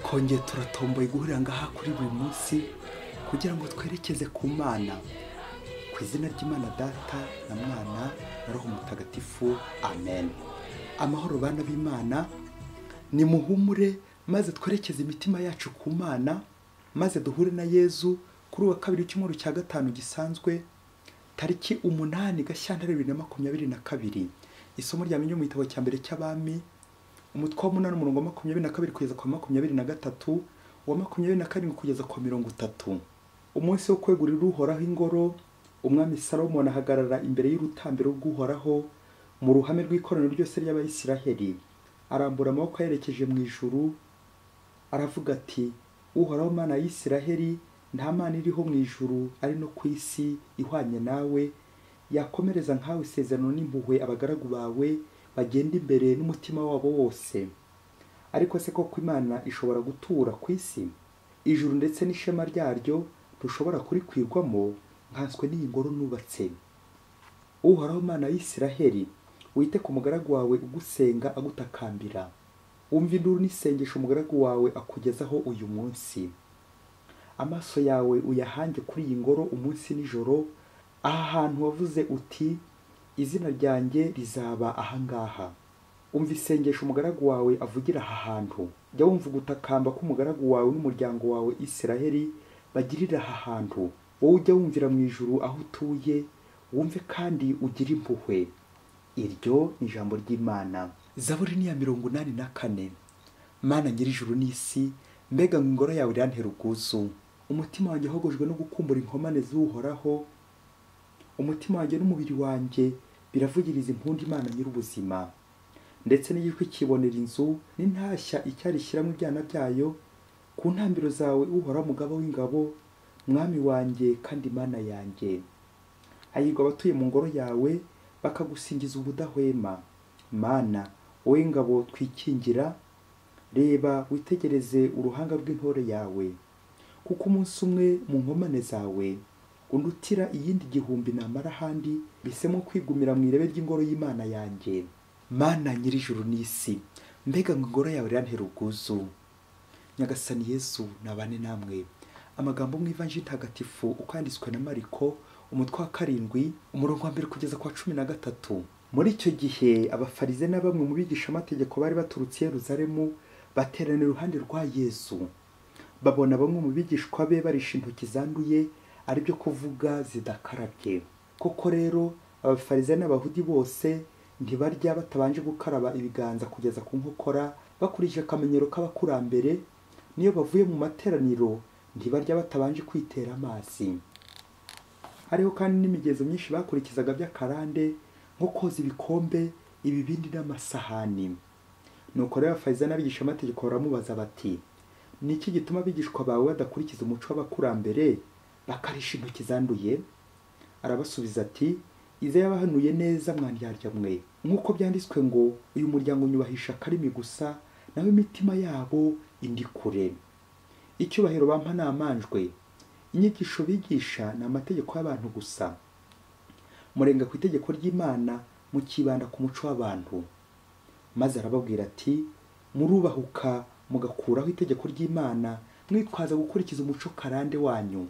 twongeye turatomboye guhurira ngaha kuri buri munsi kugira ngo twerekeze ku mana ku izina ry'imana data na mwana na roho mutagatifu amen amahoro bana b'imana ni muhumure maze twerekeze imitima yacu ku mana maze duhure na yezu kuri uwa kabiri w'icyumweru cya gatanu gisanzwe tariki umunani gashyantare bibiri na makumyabiri na kabiri isomo rya mu gitabo cya mbere cy'abami umutwe w'umunani umurongo wa makumyabiri na kabiri kugeza ku wa makumyabiri na gatatu uwa makumyabiri na karindwi kugeza ku wa mirongo itatu umunsi wo kwegurira uhoraho ingoro umwami salomoni ahagarara imbere y'urutambiro rw'uhoraho mu ruhame rw'ikoraniro ryose ry'abayisiraheli arambura amaboko ayerekeje mu ijuru aravuga ati uhoraho mana ya isiraheli nta mana iriho mu ijuru ari no ku isi ihwanye nawe yakomereza nkawe isezerano n'impuhwe abagaragu bawe bagenda imbere n'umutima wabo wose ariko se koko imana ishobora gutura ku isi ijuru ndetse n'ishema ryaryo rushobora kurikwirwamo nkanswe n'iyi ngoro nubatse uhoraho mana y'isiraheli wite ku mugaragu wawe ugusenga agutakambira wumva induru n'isengesho umugaragu wawe akugezaho uyu munsi amaso yawe uyahange kuri iyi ngoro umunsi n'ijoro aha hantu wavuze uti izina ryanjye rizaba ahangaha umva isengesho umugaragu wawe avugira aha hantu jya wumva ugutakamba k'umugaragu wawe n'umuryango wawe isiraheli bagirira aha hantu wowe ujya wumvira mu ijuru aho utuye wumve kandi ugire impuhwe iryo ni ijambo ry'imana zaburi ni iya mirongo inani na kane mana nyir'ijuru n'isi mbega ngo ingoro yawe irantera ubwuzu umutima wanjye ahogojwe no gukumbura inkomane z'uhoraho umutima wanjye n'umubiri wanjye biravugiriza impundu imana nyir'ubuzima ndetse n'igitwi kibonera inzu n'intashya icyari ishyiramo ibyana byayo ku ntambiro zawe uhoraho umugabo w'ingabo mwami wanjye kandi mana yanjye hahirwa abatuye mu ngoro yawe bakagusingiza ubudahwema mana wowe ngabo twikingira reba witegereze uruhanga rw'intore yawe kuko umunsi umwe mu nkomane zawe undutira iyindi gihumbi namara ahandi bisemo kwigumira mu irebe ry'ingoro y'imana yanjye mana nyir'ijuru n'isi mbega ngo ingoro yawe irantera ubwuzu nyagasani yesu nabane namwe amagambo mu ivanji ntagatifu uko yanditswe na mariko umutwe wa karindwi umurongo wa mbere kugeza ku wa cumi na gatatu muri icyo gihe abafarize na bamwe mu bigisha bari baturutse i Yerusalemu baterana iruhande rwa yesu babona bamwe mu bigishwa be barisha intoki zanduye ari byo kuvuga zidakarabye koko rero abafarize n'abahudi bose ntibarya batabanje gukaraba ibiganza kugeza ku nkokora bakurikije akamenyero k'abakurambere n'iyo bavuye mu materaniro ntibarya batabanje kwitera amazi hariho kandi n'imigenzo myinshi bakurikizaga by'akarande nko koza ibikombe ibibindi n'amasahani nuko rero abafarize n'abigishamategeko baramubaza bati ni iki gituma abigishwa bawe badakurikiza umuco w'abakurambere bakarisha intoki zanduye arabasubiza ati izo yabahanuye neza mwandyarya mwe nk'uko byanditswe ngo uyu muryango unyubahisha akarimi gusa nawe imitima yabo indi kure icyubahiro bampa namanjwe inyigisho bigisha ni amategeko y'abantu gusa murenga ku itegeko ry'imana mukibanda ku muco w'abantu maze arababwira ati murubahuka mugakuraho itegeko ry'imana mwitwaza gukurikiza umuco karande wanyu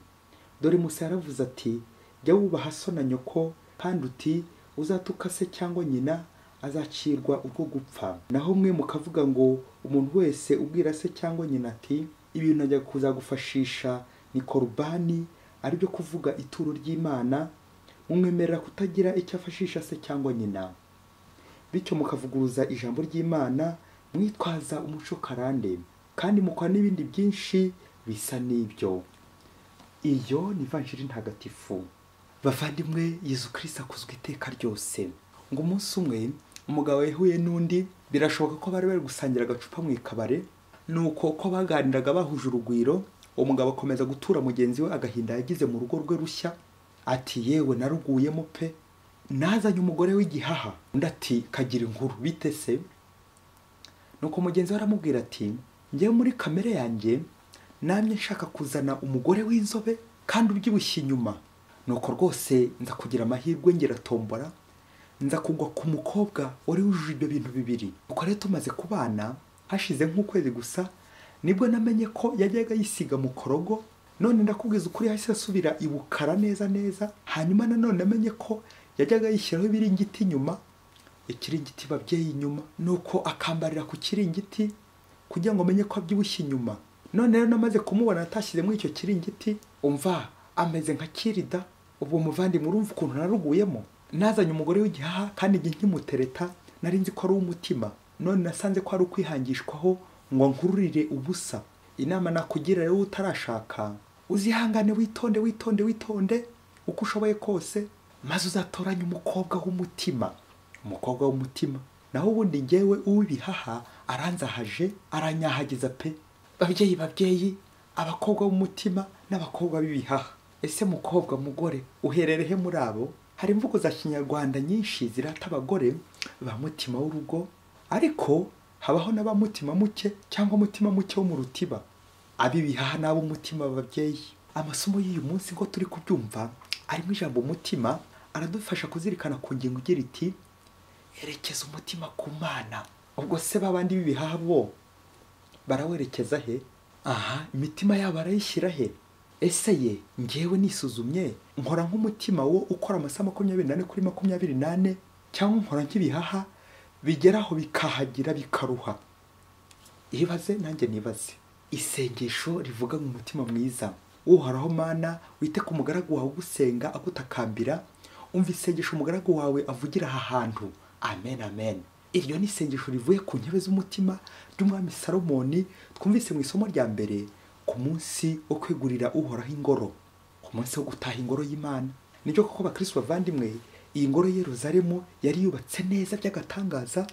dore musa yaravuze ati jya wubaha so na nyoko kandi uti uzatuka se cyangwa nyina azacirwa urwo gupfa naho mwe mukavuga ngo umuntu wese ubwira se cyangwa nyina ati ibintu najya kuzagufashisha ni korubani aribyo kuvuga ituro ry'imana mumwemerera kutagira icyo afashisha se cyangwa nyina bityo mukavuguruza ijambo ry'imana mwitwaza umuco karande kandi mukora n'ibindi byinshi bisa n'ibyo iyo ni ivanjiri ntagatifu bavandimwe yezu kirisita akuzwe iteka ryose ngo umunsi umwe umugabo yahuye n'undi birashoboka ko bari bari gusangira agacupa mu ikabare ni uko uko baganiraga bahuje urugwiro uwo mugabo akomeza gutura mugenzi we agahinda yagize mu rugo rwe rushya ati yewe naruguyemo pe nazanye umugore w'igihaha undi ati kagira inkuru bite se nuko mugenzi we aramubwira ati njyewe muri kamere yanjye namye nshaka kuzana umugore w'inzobe kandi ubyibushye inyuma nuko rwose nza kugira amahirwe ngera tombora nza kugwa ku mukobwa wari wujuje ibyo bintu bibiri uko rero tumaze kubana hashize nk'ukwezi gusa nibwo namenye ko yajyaga yisiga mu korogo none ndakubwiza ukuri hasi asubira i bukara neza neza hanyuma nanone amenye ko yajyaga yishyiraho ibiringiti inyuma ikiringiti babyeyi inyuma nuko akambarira ku kiringiti kugira ngo amenye ko abyibushye inyuma none rero namaze kumubona atashyizemo icyo kiringiti umva ameze nka kirida ubu muvandimwe urumva ukuntu naruguyemo nazanye umugore w'igihaha kandi igihe nkimutereta nari nzi ko ari uw'umutima none nasanze ko ari ukwihangishwaho ngo nkururire ubusa inama nakugira rero utarashaka uzihangane witonde witonde witonde uko ushoboye kose maze uzatoranye umukobwa w'umutima umukobwa w'umutima naho ubundi ngewe uw'ibihaha aranzahaje aranyahagiza pe babyeyi babyeyi abakobwa b'umutima n'abakobwa b'ibihaha ese mukobwa mugore uhererehe muri abo hari imvugo za kinyarwanda nyinshi zirata abagore ba mutima w'urugo ariko habaho na ba mutima muke cyangwa mutima muke wo mu rutiba ab'ibihaha n'ab'umutima babyeyi amasomo y'uyu munsi ngo turi kubyumva arimo ijambo umutima aradufasha kuzirikana ku ngingo igira iti herekeza umutima ku mana ubwo se babandi b'ibihaha bo barawerekeza he aha imitima yabo arayishyira he ese ye ngewe nisuzumye nkora nk'umutima wo ukora amasaha makumyabiri n'ane kuri makumyabiri n'ane cyangwa nkora nk'ibihaha bigeraho bikahagira bikaruha ibaze nanjye nibaze isengesho rivuga mu mutima mwiza uhoraho mana wite ku mugaragu wawe ugusenga agutakambira umva isengesho umugaragu wawe avugira aha hantu amen amen iryo ni isengesho rivuye ku ntebe z'umutima ry'umwami salomoni twumvise mu isomo rya mbere ku munsi wo kwegurira uhoraho ingoro ku munsi wo gutaha ingoro y'imana nibyo koko abakristo bavandimwe iyi ngoro y'eruzaremu yari yubatse neza by'agatangaza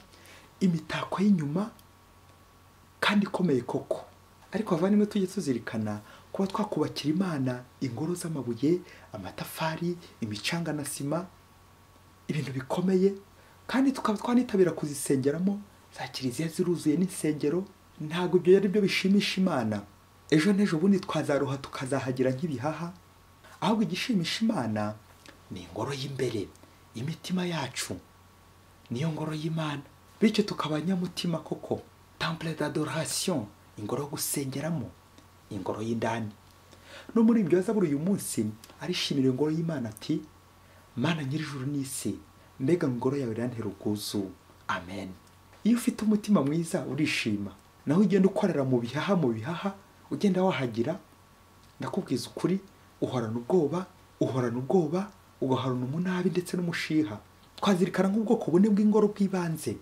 imitako y'inyuma kandi ikomeye koko ariko abavandimwe tujye tuzirikana kuba twakubakira imana ingoro z'amabuye amatafari imicanga na sima ibintu bikomeye kandi tukaba twanitabira kuzisengeramo za kiliziya ziruzuye n'insengero ntabwo ibyo ari byo bishimisha imana ejo n'ejo bundi twazaruha tukazahagira nk'ibihaha ahubwo igishimisha imana ni ingoro y'imbere imitima yacu niyo ngoro y'imana bityo tukaba nyamutima koko temple d'adoration ingoro yo gusengeramo ingoro y'indani no muri ibyo yazabura uyu munsi arishimira ingoro y'imana ati mana nyir'ijuru n'isi mbega ngoro yawe irantera ubwuzu amen iyo ufite umutima mwiza urishima naho ugenda ukorera mu bihaha mu bihaha ugenda wahagira ndakubwiza ukuri uhorana ubwoba uhorana ubwoba ugahorana umunabi ndetse n'umushiha twazirikana nk'ubwoko bune bw'ingoro bw'ibanze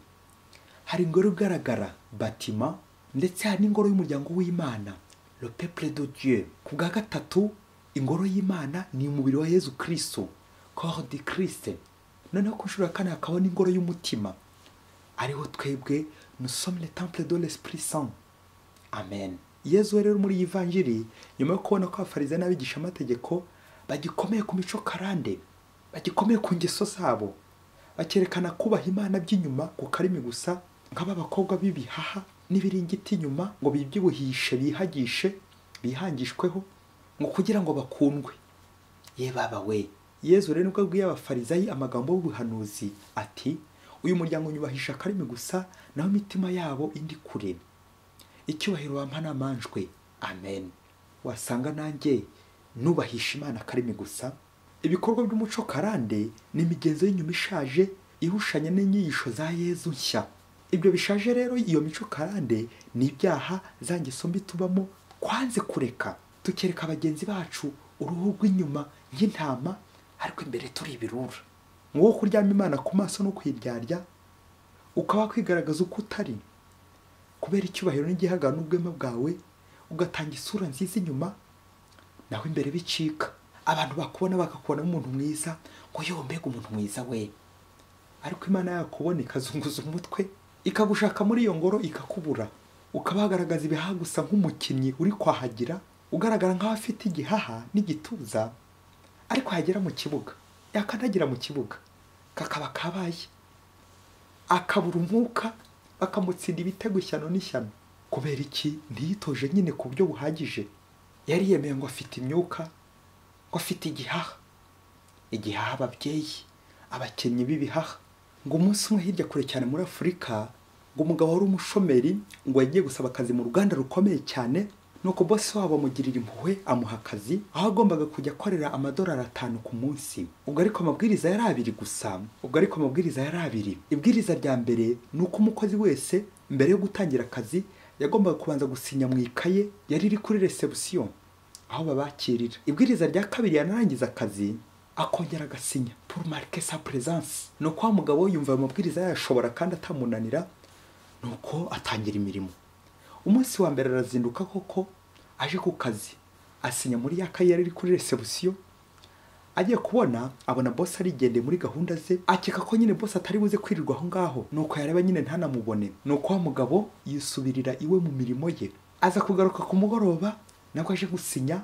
hari ingoro igaragara batima ndetse hari n'ingoro y'umuryango w'imana le peuple de dieu ku bwa gatatu ingoro y'imana ni umubiri wa yezu kristo corps de christ noneho ku nshuro ya kane hakaba n'ingoro y'umutima ariho twebwe nusomne temple de l'esprit saint amen yezu we rero muri iyi vanjiri nyuma yo kubona ko abafariza n'abigisha amategeko bagikomeye ku mico karande bagikomeye ku ngeso zabo bakerekana kubaha imana by'inyuma ku karimi gusa nk'aba bakobwa b'ibihaha n'ibiringiti inyuma ngo bibyibuhishe bihagishe bihangishweho ngo kugira ngo bakundwe ye baba we yezu rero nibwo abwiye abafarizayi amagambo y'ubuhanuzi ati uyu muryango unyubahisha akarimi gusa naho imitima yabo indi kure icyubahiro wampa namanjwe amen wasanga nanjye nubahisha imana akarimi gusa ibikorwa by'umuco karande ni imigenzo y'inyuma ishaje ihushanya n'inyigisho za yezu nshya ibyo bishaje rero iyo mico karande ni ibyaha za ngeso mbi tubamo twanze kureka tukereka bagenzi bacu uruhu rw'inyuma nk'intama ariko imbere turi ibirura wowe kuryama imana ku maso no kuyiryarya ukaba kwigaragaza uko utari kubera icyubahiro n'igihagararo n'ubwema bwawe ugatanga isura nziza inyuma naho imbere bicika abantu bakubona bakakubonamo umuntu mwiza ngo yewe mbega umuntu mwiza we ariko imana yakubona ikazunguza umutwe ikagushaka muri iyo ngoro ikakubura ukaba wagaragaza ibihaha gusa nk'umukinnyi uri kwahagira ugaragara nk'aho afite igihaha n'igituza ariko yagera mu kibuga yakandagira mu kibuga kakaba kabaye akabura umwuka bakamutsinda ibitego ishyano n'ishyano kubera iki ntiyitoje nyine ku buryo buhagije yari yemeye ngo afite imyuka ngo afite igihaha igihaha ababyeyi abakinnyi b'ibihaha ngo umunsi umwe hirya kure cyane muri afurika ngo umugabo wari umushomeri ngo yagiye gusaba akazi mu ruganda rukomeye cyane nuko bose wabo amugirira impuhwe amuha akazi aho agombaga kujya akorera amadolari atanu ku munsi ubwo ariko amabwiriza yari abiri gusa ubwo ariko amabwiriza yari abiri ibwiriza rya mbere ni uko umukozi wese mbere yo gutangira akazi yagombaga kubanza gusinya mu ikaye yari iri kuri resebusiyo aho babakirira ibwiriza rya kabiri yanarangiza akazi akongera agasinya pour marquer sa présence ni uko wa mugabo yumva ayo mabwiriza yayashobora kandi atamunanira ni uko atangira imirimo umunsi wa mbere arazinduka koko aje ku kazi asinya muri ya kayi yari iri kuri resebusiyo agiye kubona abona bose arigendeye muri gahunda ze akeka ko nyine bose atari buze kwirirwa aho ngaho nuko yareba nyine ntanamubone nuko wa mugabo yisubirira iwe mu mirimo ye aza kugaruka ku mugoroba nabwo aje gusinya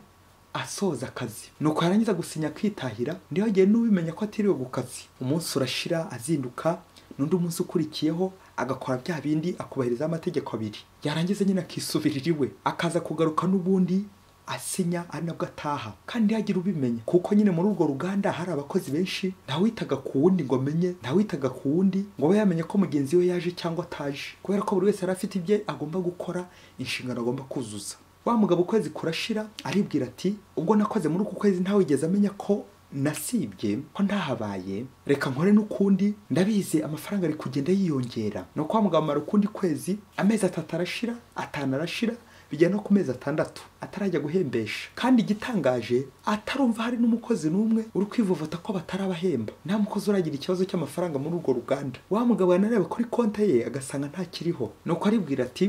asoza akazi nuko yarangiza gusinya akitahira niyo yagiye n'ubimenya ko atiriwe ku kazi umunsi urashira azinduka n'undi umunsi ukurikiyeho agakora bya bindi akubahiriza amategeko abiri yarangiza nyine akisubirira iwe akaza kugaruka n'ubundi asinya ari nabwo ataha kandi yagira ubimenya kuko nyine muri urwo ruganda hari abakozi benshi ntawitaga ku wundi ngo amenye ntawitaga ku wundi ngo abe yamenye ko mugenzi we yaje cyangwa ataje kubera ko buri wese yari afite ibye agomba gukora inshingano agomba kuzuza wa mugabo ukwezi kurashira aribwira ati ubwo nakoze muri uku kwezi ntawigeze amenya ko nasibye ko ntahabaye reka nkore n'ukundi ndabizi amafaranga ari kugenda yiyongera ni uko wa mugabo amara ukundi kwezi amezi atatu arashira atanu arashira bijya no ku mezi atandatu atarajya guhembesha kandi igitangaje atarumva hari n'umukozi n'umwe uri kwivovota ko batarabahemba nta mukozi uragira ikibazo cy'amafaranga muri urwo ruganda wa mugabo yanareba kuri konti ye agasanga ntakiriho ni uko aribwira ati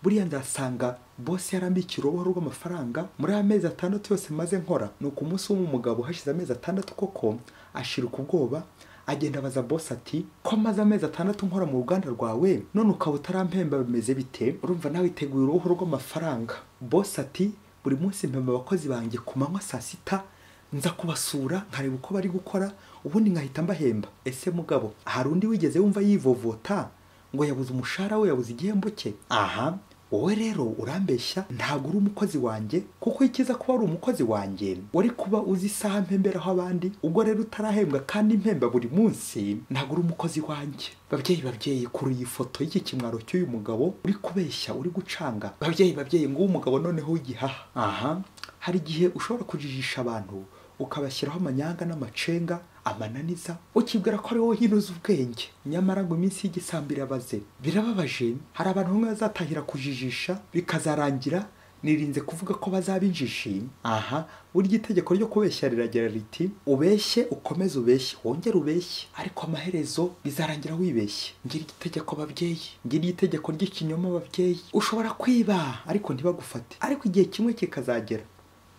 buriya ndasanga bose yarambiye ikiroboho rw'amafaranga muri aya mezi atandatu yose maze nkora ni uko umunsi w'umu mugabo hashize amezi atandatu koko ashirika ubwoba agenda abaza bose ati ko amaze amezi atandatu nkora mu ruganda rwawe none ukaba utarampemba bimeze bite urumva nawe iteguye uruhu rw'amafaranga bose ati buri munsi mpemba abakozi banjye ku manywa saa sita nza kubasura nkareba uko bari gukora ubundi nkahita mbahemba ese mugabo hari undi wigeze wumva yivovota ngo yabuze umushahara we yabuze igihembo cye aha wowe rero urambeshya ntabwo uri umukozi wanjye kuko ikiza kuba ari umukozi wanjye wari kuba uzi isaha mpemberaho abandi ubwo rero utarahembwa kandi mpemba buri munsi ntabwo uri umukozi wanjye babyeyi babyeyi kuri iyi foto y'iki kimwaro cy'uyu mugabo uri kubeshya uri gucanga babyeyi babyeyi ngo umugabo noneho w'igihaha aha hari igihe ushobora kujijisha abantu ukabashyiraho amanyanga n'amacenga amananiza ukibwira ko ari wowe nyine uzi ubwenge nyamara ngo iminsi y'igisambi irabaze birababaje hari abantu bamwe bazatahira kujijisha bikazarangira nirinze kuvuga ko bazaba injishi aha burya itegeko ryo kubeshya riragira riti ubeshye ukomeze ubeshye wongere ubeshye ariko amaherezo bizarangira wibeshye ngira igitegeko babyeyi ngira igitegeko ry'ikinyoma babyeyi ushobora kwiba ariko ntibagufate ariko igihe kimwe kikazagera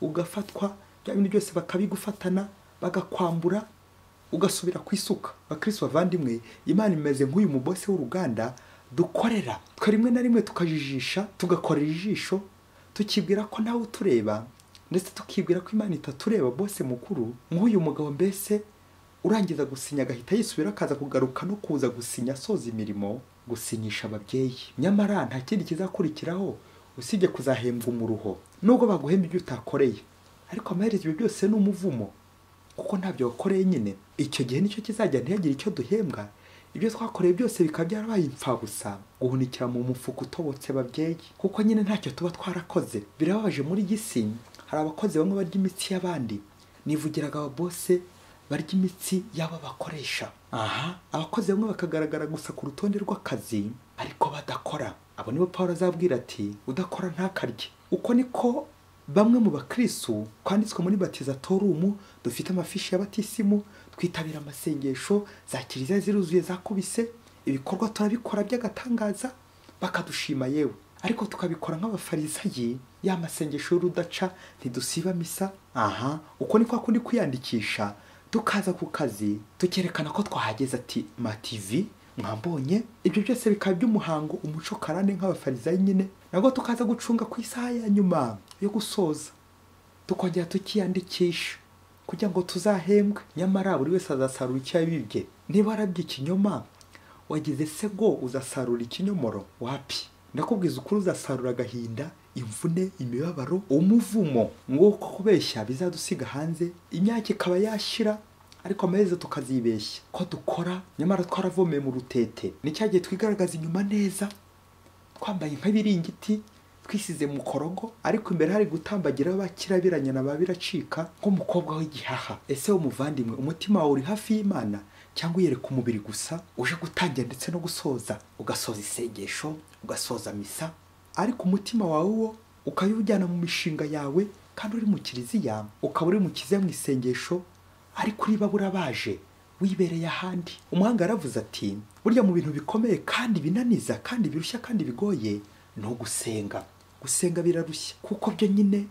ugafatwa bya bintu byose bakabigufatana bagakwambura ugasubira ku isuka bakirisi bavandimwe imana imeze nk'uyu mubose w'uruganda dukorera twe rimwe na rimwe tukajijisha tugakorera ijisho tukibwira ko nawe utureba ndetse tukibwira ko imana itatureba bose mukuru nk'uyu mugabo mbese urangiza gusinya agahita yisubira akaza kugaruka no kuza gusinya asoza imirimo gusinyisha ababyeyi nyamara nta kindi kizakurikiraho usibye kuzahembwa umuruho nubwo baguhemba ibyo utakoreye ariko amaherezo ibyo byose ni umuvumo kuko ntabyo wakoreye nyine icyo gihe nicyo kizajya ntihagire icyo duhembwa ibyo twakoreye byose bikaba byarabaye imfabusa guhunikira mu mufuka utobotse babyeyi kuko nyine ntacyo tuba twarakoze birababaje muri gisi hari abakozi bamwe barya imitsi y'abandi nivugiraga ababose barya imitsi y'abo bakoresha aha abakozi bamwe bakagaragara gusa ku rutonde rw'akazi ariko badakora abo nibo paul azabwira ati udakora ntakarye uko niko bamwe mu bakristu twanditswe muri batizatorumu dufite amafishi y'abatisimu twitabira amasengesho za kiliziya ziruzuye zakubise ibikorwa turabikora by'agatangaza bakadushima yewe ariko tukabikora nk'abafarisayi ya masengesho y'urudaca ntidusiba misa aha uko ni kwa kundi kwiyandikisha tukaza ku kazi tukerekana ko twahageze ati mativi mwambonye ibyo byose bikaba by'umuhango umuco karande nk'abafarisayi nyine nabwo tukaza gucunga ku isaha ya nyuma yo gusoza tukongera tukiyandikisha kugira ngo tuzahembwe nyamara buri wese azasarura icyo yabibye niba warabye ikinyoma wagize se ngo uzasarura ikinyomoro wapi ndakubwiza ukuri uzasarura agahinda imvune imibabaro umuvumo nguko kubeshya bizadusiga hanze imyaka ikaba yashira ariko amaherezo tukazibeshya ko dukora nyamara twaravomeye mu rutete ni cya gihe twigaragaza inyuma neza twambaye nk'ibiringiti twisize mu korogo ariko imbere hari gutambagira bakirabiranya na ba biracika nk'umukobwa w'igihaha ese umuvandimwe umutima wawe uri hafi y'imana cyangwa uyereka umubiri gusa uje gutangira ndetse no gusoza ugasoza isengesho ugasoza misa ariko umutima wawe wo ukayujyana mu mishinga yawe kandi uri mu kiriziya ukaba uri mu kiriziya mu isengesho ariko uriba burabaje wibereye ahandi umuhanga yaravuze ati burya mu bintu bikomeye kandi binaniza kandi birushya kandi bigoye ni ugusenga gusenga birarushya kuko byo nyine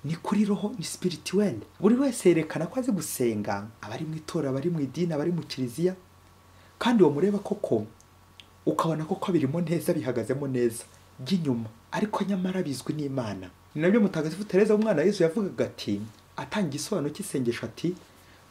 ni kuri roho ni sipirituweli buri wese yerekana ko azi gusenga abari mu itora abari mu idini abari mu kiliziya kandi uwo mureba koko ukabona koko birimo neza bihagazemo neza by'inyuma ariko nyamara bizwi n'imana ni nabyo mutagatifu tereza umwana wa yesu yavugaga ati atanga igisobanuro cy'isengesho ati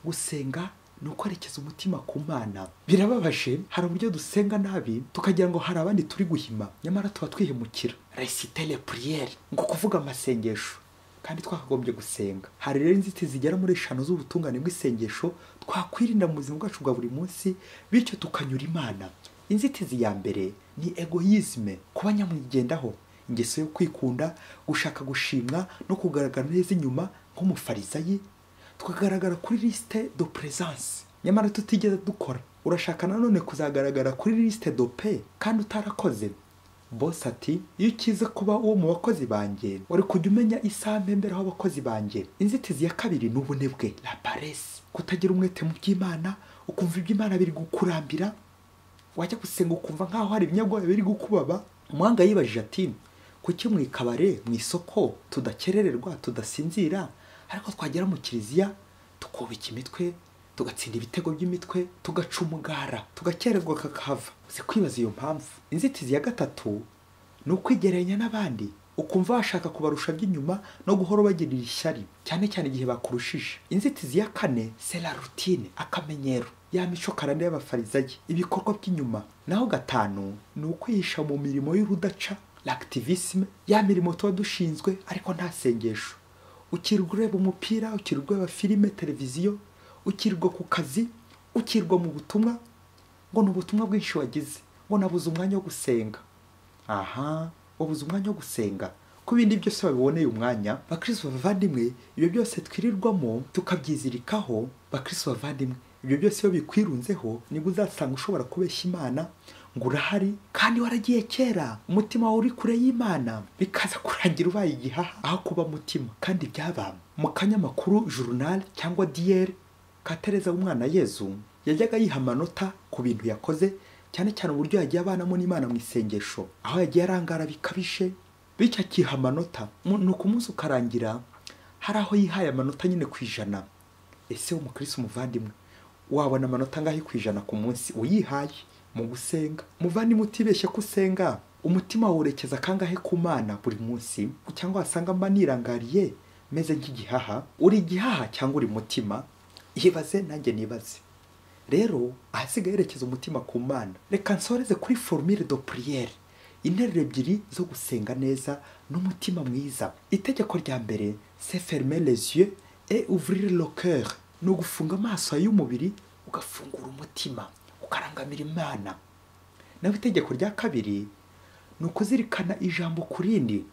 gusenga ni ukwerekeza umutima ku mana birababaje hari uburyo dusenga nabi tukagira ngo hari abandi turi guhima nyamara tuba twihemukira resitele puriyeri ngo kuvuga amasengesho kandi twakagombye gusenga hari rero inzitizi zigera muri eshanu z'ubutungane bw'isengesho twakwirinda mu buzima bwacu bwa buri munsi bityo tukanyura imana inzitizi ya mbere ni egoyizme kuba nyamwigendaho ingeso yo kwikunda gushaka gushimwa no kugaragara neza inyuma nk'umufarisayi tukagaragara kuri lisite do perezanse nyamara tutigeze dukora urashaka nanone kuzagaragara kuri lisite do pe kandi utarakoze bose ati iyo ukize kuba uwo mu bakozi banjye wari kujya umenya isaha mbembera aho abakozi banjye inzitizi ya kabiri ni ubunebwe la paresse kutagira umwete mu by'imana ukumva iby'imana biri gukurambira wajya gusenga ukumva nk'aho hari ibinyabwoya biri gukubaba umuhanga yibajije ati kuki mu ikabare mu isoko tudakerererwa tudasinzira ariko twagera mu kiliziya tukubika imitwe tugatsinda ibitego by'imitwe tugaca umugara tugakererwa kakahava uzi kwibaza iyo mpamvu inzitizi ya gatatu ni ukwigereranya n'abandi ukumva washaka kubarusha by'inyuma no guhora ubagirira ishyari cyane cyane igihe bakurushije inzitizi ya kane sera rutine akamenyero ya mico karande y'abafarizayi ibikorwa by'inyuma naho gatanu ni ukwihisha mu mirimo y'urudaca l'activisme ya mirimo tuba dushinzwe ariko nta sengesho ukirwa ureba umupira ukirwa ureba filime televiziyo ukirwa ku kazi ukirwa mu butumwa ngo ni ubutumwa bwinshi wagize ngo nabuze umwanya wo gusenga aha wabuze umwanya wo gusenga ko ibindi byose babiboneye umwanya bakristo bavandimwe ibyo byose twirirwamo tukabyizirikaho bakristo bavandimwe ibyo byose iyo bikwirunzeho nibwo uzasanga ushobora kubeshya imana ngo urahari kandi waragiye kera umutima wawe uri kure y'imana bikaza kurangira ubaye igihaha aho kuba mutima kandi byaba mu kanyamakuru journal cyangwa diyeri ka tereza umwana yezu yajyaga yiha amanota ku bintu yakoze cyane cyane uburyo yagiye abanamo n'imana mu isengesho aho yagiye arangara bikabije bityo akiha amanota mu- ni umunsi ukarangira hari aho yihaye amanota nyine ku ijana ese w'umukirisi umuvandimwe wabona amanota angahe ku ijana ku munsi uyihaye mu gusenga muvandimwe utibeshye ko usenga umutima werekeza kangahe ku mana buri munsi cyangwa wasanga mba nirangariye meze nk'igihaha uri igihaha cyangwa uri mutima ibaze nanjye nibaze rero ahasigaye yerekeza umutima ku mana reka nsoreze kuri formule de priere interuro ebyiri zo gusenga neza n'umutima mwiza itegeko rya mbere se ferme les yeux et ouvrir le cœur ni ugufunga amaso y'umubiri ugafungura umutima ukarangamira imana naho itegeko rya kabiri ni ukuzirikana ijambo ku rindi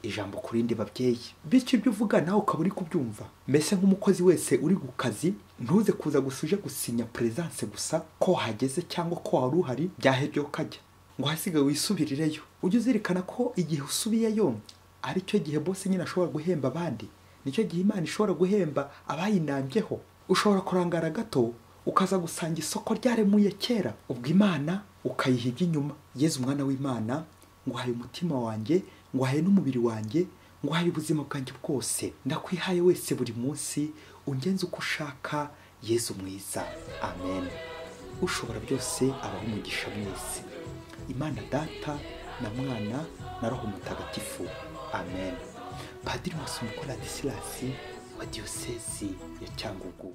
ijambo ku rindi babyeyi bityo ibyo uvuga nawe ukaba uri kubyumva mbese nk'umukozi wese uri ku kazi ntuze kuza gusa uje gusinya peresanse gusa ko hageze cyangwa ko wari uhari byahebye ukajya ngo hasigaye wisubirireyo ujye uzirikana ko igihe usubiyeyo ari cyo gihe bose nyine ashobora guhemba abandi nicyo gihe imana ishobora guhemba abayinambyeho ushobora kurangara gato ukaza gusanga isoko ryaremuye kera ubwo imana ukayiha iby'inyuma yezu umwana w'imana nguhaye umutima wanjye nguhaye n'umubiri wanjye nguhaye ubuzima bwanjye bwose ndakwihaye wese buri munsi ungenze uko ushaka yezu mwiza amen ushobora byose abaho umugisha mwese imana data na mwana na roho mutagatifu amen padiri masumuko na disilasi wa diyosezi ya cyangugu